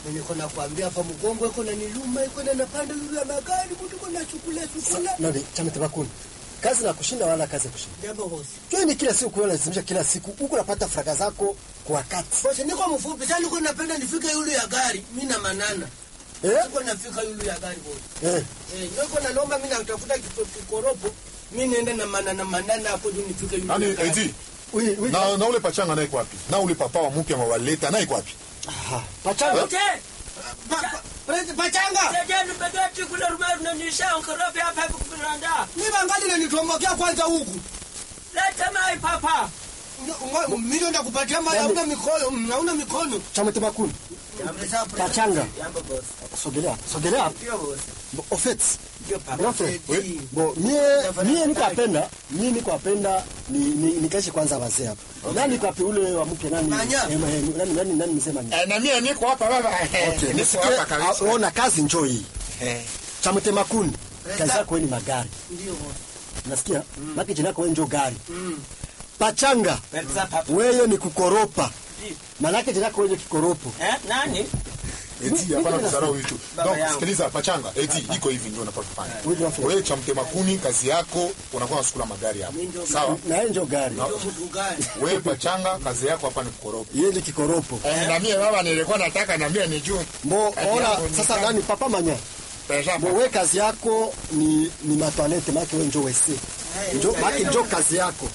niko nakwambia hapa mgongo iko na niluma iko na napanda yule ya magari mtu kuna chukula chukula nani chama tabakuni kazi na kushinda wala kazi ya kushinda jambo bosi Jua ni kila siku kuona lazimisha kila siku huko napata fraka zako kwa wakati bosi niko mfupi sasa niko napenda nifike yule ya gari mimi na manana eh niko nafika yule ya gari bosi eh eh niko nalomba mimi natafuta kito- kikoropo mimi naenda na manana manana hapo juu nifike yule Nani ya gari. eti oui oui na, na ule pachanga naye iko wapi? Na ule papa wa mpya mwaleta naye iko wapi? aha pachanga Ute, Pa- pa- Prezi- pachanga jajani mbegeti kule rumeru na nisha nkorofi hapa hivi kupiranda. mimi bangali nanitombokea kwanza huku Leta mai papa. Ngo- mimi ndo ndakupatia mali hauna mikono mm, hauna mikono chama tabakuni pachanga Jambo boss. sogelea sogelea Ndio boss. Bo- au fait Ndio papa. grand frère Oui. bo mie mie niko apenda mie niko apenda ni ni nikaishi kwanza wazee hapa nani kwa ule wa mke nani Manya. eh, eh, nani nani nani msema nini Eh, na mimi niko hapa baba. okay Niko nisikie hapa kabisa. ah, ona kazi njoo hii Eh. chama temakuni Resta. kazi yako wewe ni magari ndio bosi nasikia maki jina yako wewe njoo gari pachanga Pesa papa. wewe ni kukoropa Ndio. manake jina yako wewe kikoropo Eh, nani? Eti hapana kudharau hicho. Baba Donc yangu. sikiliza pachanga. Eti iko hivi ndio unapaswa kufanya. Oui, grand frère. Wewe cha mtema kuni kazi yako unakuwa unasukula magari hapo. Mimi ndio- Sawa? na yeye njoo gari No. ndio mtu gani Wewe pachanga kazi yako hapa ni kukoropa. yeye ni kikoropo Eh, na mimi baba nilikuwa nataka na mimi nijue. Bo, Kazi ona yangu ni sasa gani? nani papa manya Pesa Bo, we kazi yako ni ni matwalete make we njo wese njo make njo kazi yako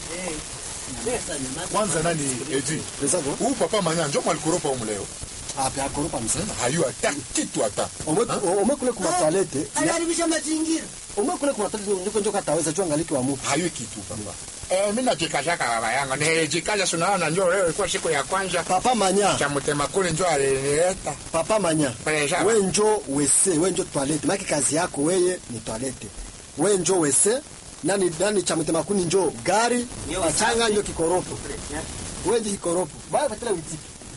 kwanza nani eti Pezako? huu papa manya njo mwalikoropa umu leo ape akoropa msema hayu hata kitu hata omwe omwe kule kuma toilette anaharibisha mazingira omwe kule kuma toilette njo njo kataweza jua ngaliki wa mupi hayu kitu papa eh mimi najikashaka baba yangu nilijikaza sunaona njo leo ilikuwa siku ya kwanza papa manya cha mtema kule njo alinileta papa manya Pesa. we njo wese we njo toilette make kazi yako weye ni toilette we njo wese nani nani cha mtema kuni njo gari Ndio pachanga usafi. njo kikoropo we njo kikoropo baya patela witiki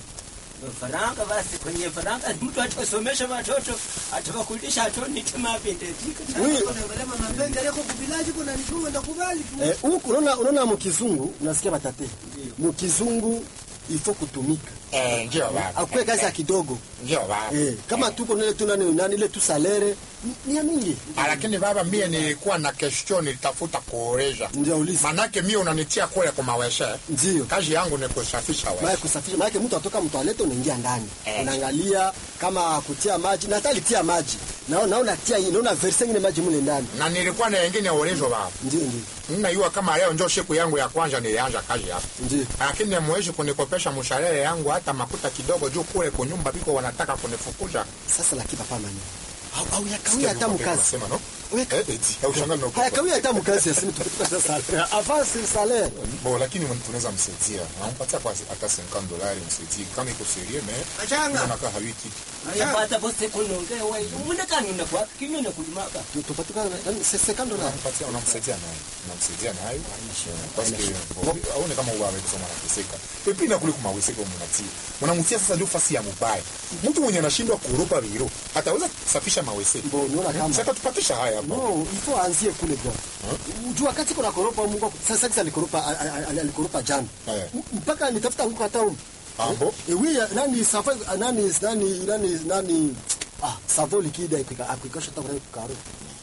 faranga basi kwenye faranga mtu atasomesha watoto atawakulisha atonite mapendezika oui unaangalia mama pende leko kubilaji kuna nifunga ndakubali tu Eh, huku unaona unaona mukizungu unasikia batate mukizungu ifo kutumika eh ndio baba akwe kazi ya kidogo ndio baba eh, kama tuko nile tu nani nani ile tu salere ni- ni ya mingi Ah, lakini baba mie nilikuwa na question nilitafuta kuoresha ndio uliza manake mie unanitia kule kwa maweshe ndio kazi yangu ni kusafisha maana weshe kusafisha maana mtu atoka mtoalete unaingia ndani Eh. unaangalia kama kutia maji na hata alitia maji naona naona tia naona verse ingine maji mule ndani na nilikuwa na wengine orezo baba ndio ndio ninajua kama leo njo siku yangu ya kwanza nilianza kazi hapa ndio lakini mwezi kunikopesha mshahara yangu hata makuta kidogo juu kule kunyumba biko wanataka kunifukuza sasa lakini papa manya au au yakawia hata mkazi Unasema, no? Weka- Eh, eti, haushangali na haya kawia hata mkazi asini tukutuka sasa avance salaire Bo, lakini mwen- tunaweza msaidia nampatia kwa hata 50 dolari msaidie kama iko serie me Achanga. unakaa hawi kitu yapata bose kunonge we munekani unakwa kinyone kulimaka tupatuka c'est 50 dollars unampatia unamsaidia naye unamsaidia naye parce que bo, aone kama ubawe kusoma anateseka pepi na kule kumaweseka mnatia mnamtia sasa ndio fasi ya mubaya mtu mwenye anashindwa kuropa biro ataweza kusafisha mawese Bo, unaona kama- sasa tupatisha haya hapa no ifo aanzie kule bwana ujua wakati kuna koropa Mungu sasa kisa alikoropa al- al- al- alikoropa jana Eh. M- mpaka nitafuta nguko hata huko ambo eh oui nani safa nani nani nani nani ah savo likida ikika akikosha hata kwa karo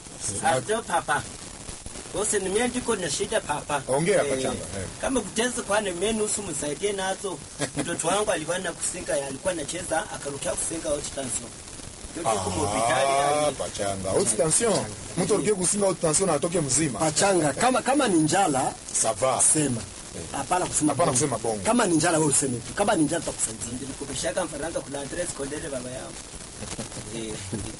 ato papa bose nimie ndiko na shida papa Ongea hapa Eh, changa, eh. kama kuteza kwane mie nusu msaidie nazo mtoto wangu alikuwa na kusinga alikuwa anacheza akarukia kusinga wote tanso yote kumo Ah, hospitali pachanga haute tension mtu alikie kusinga haute tension na atoke mzima pachanga kama kama ni njala ça va sema hapana kusema Hapana bongo. kusema bongo. kama ni njala wewe useme tu kama ni njala tutakusaidia nilikopeshaka mfaranga kula Andres Kondele baba yangu eh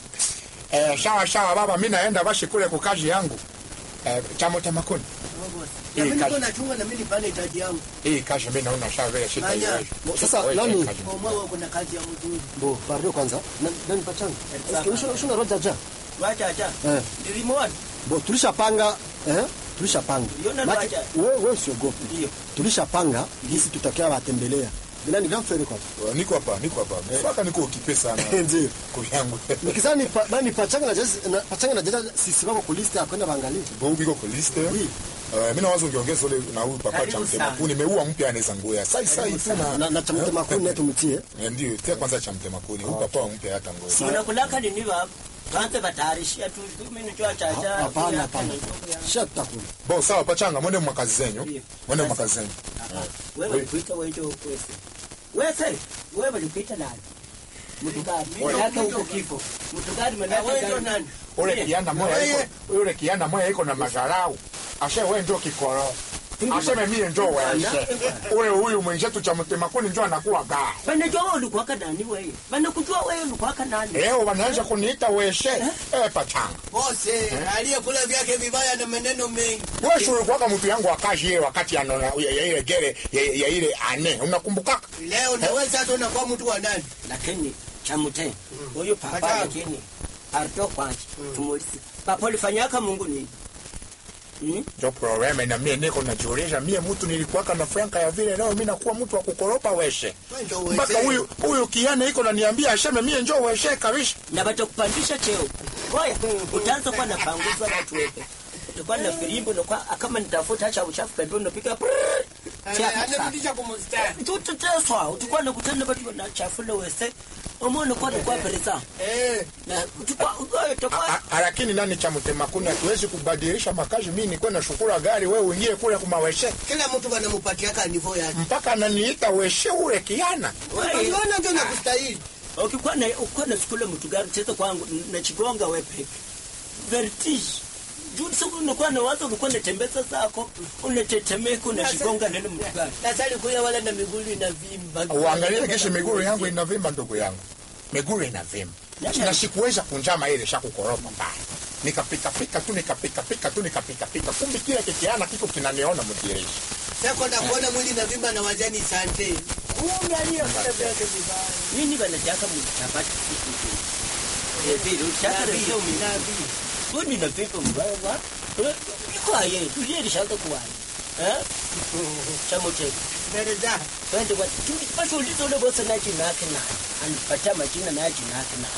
Eh, shawa shawa baba, mi naenda bashi kule kwa kazi yangu eh, chamo cha makoni na mimi niko kazi. nachunga na mimi nipane hitaji yangu hii kazi mi naona shawa vile shita Nanya. iweje. Bo, sasa, Wewe, nani? kazi. kwa mwa kuna kazi ya mzuri bo pardon kwanza Na- nani pachanga Sawa. Eske ushona ushona roja ja wacha acha eh nilimwona bo tulishapanga eh tulishapanga Uliona Maki- roja? wewe wewe usiogope ndio tulishapanga gisi tutakia watembelea Nani grand frère kwa? niko hapa niko hapa mpaka niko ukipe sana Ndio. kuvyangu Nikizani pa, bani pachanga na jazi na pachanga na jazi sisi wako ku list ya kwenda bangalia. Bongo biko kwa liste Oui. Uh, mimi nawazo ungeongeza ule na huyu papa Karibu cha mtema sana. kuni meua mpya anaweza ngoya sai sai tu na Na, na chamte makuni netu mtie. Eh, ndio tia kwanza cha mtema kuni huyu papa mpya hata ngoya unakulaka nini baba kwanza batayarishia tu mimi nicho chacha Hapana hapana. Sha tutakula. bo sawa pachanga mwende mwakazi zenyu Ndio. mwende mwakazi zenyu wewe ulikuita wewe ndio wese wese wewe ulikuita nani mtukari yake huko kifo mtukari manake Wewe ndio nani? ule kianda moya iko ule kianda moya iko na mazarau ashe wewe ndio kikoro aseme mie ndio wewe ule huyu mwenzetu cha mtema kuni ndio anakuwa gaa banajua wewe ulikuwa nani wewe banakujua wewe ulikuwa nani leo wanaanza kuniita weshe eh pachanga Bose aliyekula vyake vibaya na maneno mengi. wewe sio ulikuwa mtu yangu wa kazi ile wakati anona ya ya ile gere ya ya ile ane unakumbuka Leo na wewe sasa unakuwa mtu wa nani? lakini chamute huyu papa Pata. lakini arto kwanje tumulize papa ulifanyaka Mungu nini Hmm? ndio problema na mie niko najiuliza mie mtu nilikuwa na franka ya vile leo mimi nakuwa mtu wa kukoropa weshe Wewe ndio mpaka wewe. huyu huyu kiane iko naniambia aseme mie njoo weshe kabisa na batakupandisha cheo oya utaanza kuwa na panguza watu wepe utakuwa na firimbo na kwa kama nitafuta cha uchafu pembeni unapiga Anarudisha kwa mstari. tuteteswa utakuwa nakutana watu wanachafula wese umone kwa kwa pereza Eh, na utakuwa utakuwa A- a- lakini nani cha mtema kuni hatuwezi kubadilisha makazi mimi nikuwe na shukura gari wewe uingie kule kumaweshe kila mtu wanampatia kanivyo yake. mpaka ananiita weshe ule kiana Unajiona ndio nakustahili. ukikuwa na ukikuwa na shukule mtu gari cheza kwangu na chigonga wepe vertige juu siku unakuwa na wazo ulikuwa unatembeza zako unatetemeka unashigonga neno mtu gari Na sasa kuya wala na miguu inavimba. uangalie kisha miguu yangu inavimba ndugu yangu miguu inavimba na sikuweza kunjama ile shakukoropa mbaya nikapikapika tu nikapikapika tu nikapikapika kumbe kile kikiana kiko kinaniona mtireshi Sasa na kuona mwili inavimba na wajani sante. Kumbe aliyekula vyake vibaya. nini banataka mchapati Eh, vile utaka leo mimi Nabii. Wewe na pepo mbaya wa iko aye tulie lishaka kwa eh chamo chetu Mbele za. twende kwa tulipaswa ulizo ule bosi na jina yake na anipatia majina na jina yake na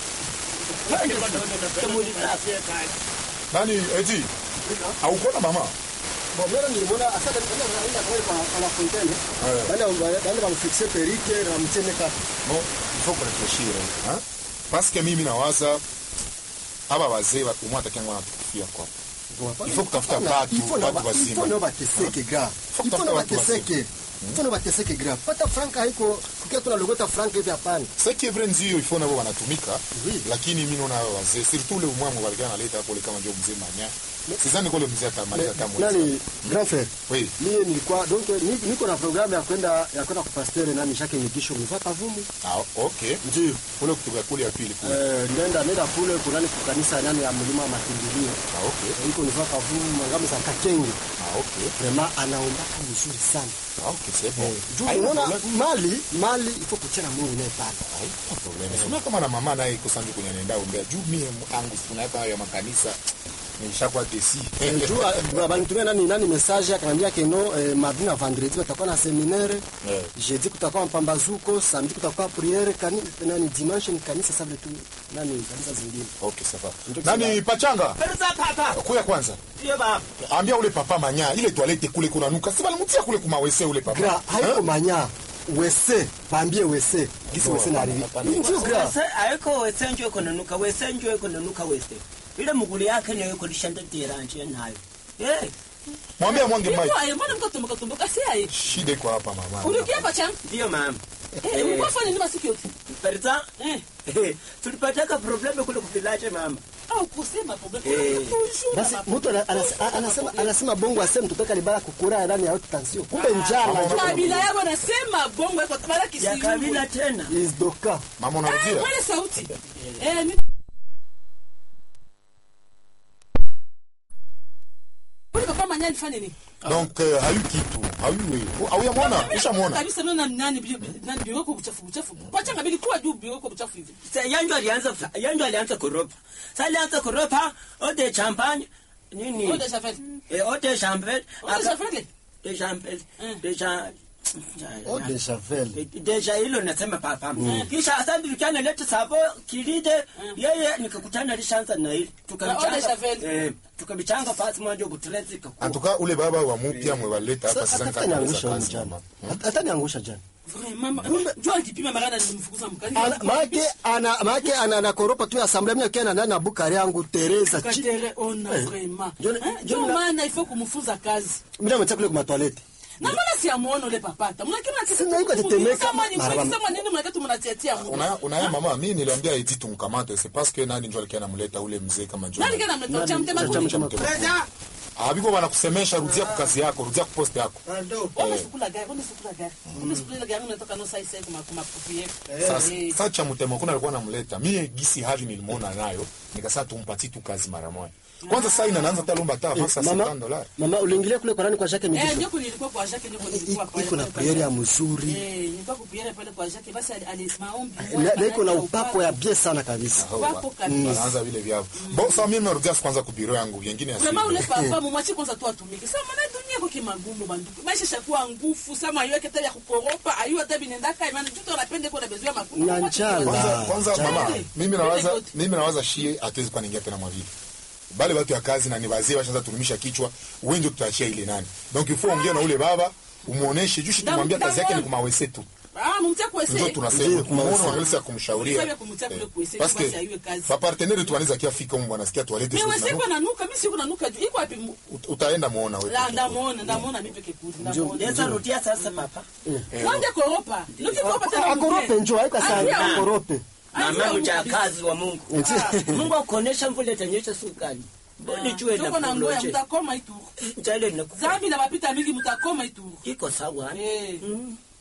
twende kwa chamo lile nani eti haukona mama Bon, mera nilimwona asante ndio anaenda kwa kwa kwa la fontaine. Eh. Bana bana bamfixe perike na mtemeka. no il faut réfléchir hein parce que mimi nawaza aba wazee wa umwa atakianga wanatukufia kwa Il faut kutafuta watu, watu wazima. Ifo ndio bateseke gra. Faut Ifo kutafuta ndio watu bateseke. Ifo ndio bateseke gra. Pata franka haiko kukia tunalogota franka hivi hapana. ce qui est vrai ndio il faut nabo wanatumika Oui. lakini mimi naona hawa wazee surtout ule umwangu walikuwa analeta hapo kama ndio mzee manya sidhani kule mzee atamaliza hata mwezi Nani grand frère? oui Mimi nilikuwa donc ni- niko na programu ya kwenda ya kwenda kupastere nani shake nyigisho mvaka vumu. ah okay Ndio. kule kutoka kule ya pili kule Eh, nenda nenda kule kunani kukanisa nani ya mlima wa makimbilio. ah okay Iko nivaka vumu mangamu za kakenge. ah okay Vraiment anaombaka vizuri sana. ah okay c'est bon Juu Haina unaona problème. mali mali iko kuchana Mungu naye pale. Haina problème sio kama na mama naye iko sanju kwenye nenda ombea juu mimi angu tunaweka ya makanisa nishakuwa desi Eh, juu ah, banitumia nani nani message akaniambia keno eh, mardi na vendredi watakuwa na seminaire Eh. jeudi kutakuwa mpambazuko samedi kutakuwa priere kani nani dimanche ni kanisa sababu tu nani kanisa zingine okay sawa Ndio nani pachanga pereza papa kuya kwanza sio baba ambia ule papa manya ile toilette kule kuna nuka si balimutia kule kumawese ule papa gra haiko manya wese bambie wese gisi wese na arivi ndio gra wese aiko wese njo iko nanuka wese njo iko nanuka wese ile muguli yake niyo iko lishanda tiranje nayo eh mwambie mwange mai Iko aye, mbona mko tumbuka tumbuka si aye? shida iko hapa mama Ulikia pacha? ndio mama Eh, ulikuwa fanya nini masiku yote? pereza Eh, tulipataka probleme kule kuvilaje mama au kusema problem. Eh. basi mtu ana- ana- anasema anasema bongo aseme mtupeka libala kukura ndani ya haute tension kumbe njala mama, Kabila yako anasema bongo yako tabala ya kisiyu. kabila tena is doka mama Ah, unarudia mwele sauti. Eh, mimi Ule papa manya alifanya nini? donc euh, hayu kitu hayu au yamwona ushamwona Kabisa mimi na nani bi- nani biweko buchafu buchafu. Pacha ngabili kuwa juu biweko buchafu hivi. Sa- yanjo alianza yanjo alianza koropa sa alianza koropa ode champagne nini Ode chafeli. eh, ode champagne Ode chafeli. de champagne Mm. de cha Oh, deja vu. deja hilo nasema papa kisha asante tukiana lete savo kilide yeye nikakutana lishanza na hili Na deja vu. tukabichanga eh, tukabichanga pasi moja butrezi antuka ule baba wa mupya mwewaleta hapa Sasa sasa hata niangusha huyu jana. Hata niangusha jana. Vraiment, jua akipima magana nilimfukuza mkani. Ana- Maake ana maake ana anakoropa tu assemblée mimi akiwa ndani na bukari yangu Teresa. chi- Katere ona vraiment. John- Eh, John Ndio na- maana ifo kumfunza kazi. Mimi namtia kule kwa toilette. Na mbona si amuone ule papata? Mnakima Sina yuko atetemeka. Maraba- Sema nini mnakatu mnatiatia Mungu. Una- unaya mama mi niliambia eti tumkamate c'est parce que nani njo alikuwa anamleta ule mzee kama John. Nani kana mleta cha mtema Cha- cha- cha- kuni? Brother, Ah, biko wanakusemesha rudia kwa kazi yako rudia kwa post yako pardon. Ona sukula gari, ona sukula gari. Ona sukula gari unatoka no sai sai kuma kuma pupi sasa Eh. sasa cha mtema kuna alikuwa anamleta mie gisi hali nilimwona nayo nikasema tumpatie tu kazi mara moja kwanza sasa inaanza hata lomba hata avance ya Mama, 50 dollars mama uliingilia kule kwa nani kwa Jacques Eh, Migisho? ndio nilikuwa kwa Jacques ndio nilikuwa pale. Iko na pale, priere ya pale. mzuri. Eh, nilikuwa kupiere pale kwa Jacques basi ali- ali maombi. Na na iko na upako ya bien sana kabisa. Upako kabisa. anaanza vile vyao bon sasa mimi narudia kwanza kubiro yangu vingine ya Vraiment ule siku. papa mumwache kwanza tu atumike. Sasa maana dunia kwa kimagumu banduku. Maisha shakuwa ngufu, sama ayo yake ya kukoropa, ayo hata binendaka imani mtoto anapenda kwa bezoea makumu. Na njala. kwanza kwanza Chana. mama Chana. mimi nawaza Chana. mimi nawaza shie hatuwezi kwa ningia tena mwavili bale watu ya kazi na ni wazee washaanza turumisha kichwa wewe ndio tutaachia ile nani donc il faut ongea na ule baba umuoneshe juu shi tumwambia kazi yake ni kumawese tu Ah, mumtia kwa ndio ese. tunasema Ndio, kumuona kumawese. wangalisi ya kumshauria Sasa kumtia kule kuese, parce basi que aiwe kazi. ba partenaire tu wanaweza kia fika mu wanasikia toilette Mimi sio wese kwa nanuka, mimi siku nanuka juu. Iko wapi? mu- Ut- utaenda muona wewe La ndamuona, ndamuona mimi peke kudi. Ndamuona. Yesa rudia sasa papa Mwende koropa. Nikikoropa tena Akorope njoo haiko Ah, sana yeah. akorope. mama mjakazi wa Mungu Mungu akuonesha mvula itanyesha siku gani mbona jue na Tuko na ngoya kuloje mtakoma itu. jale na Zambi na mapita mingi mtakoma itu. iko sawa Eh.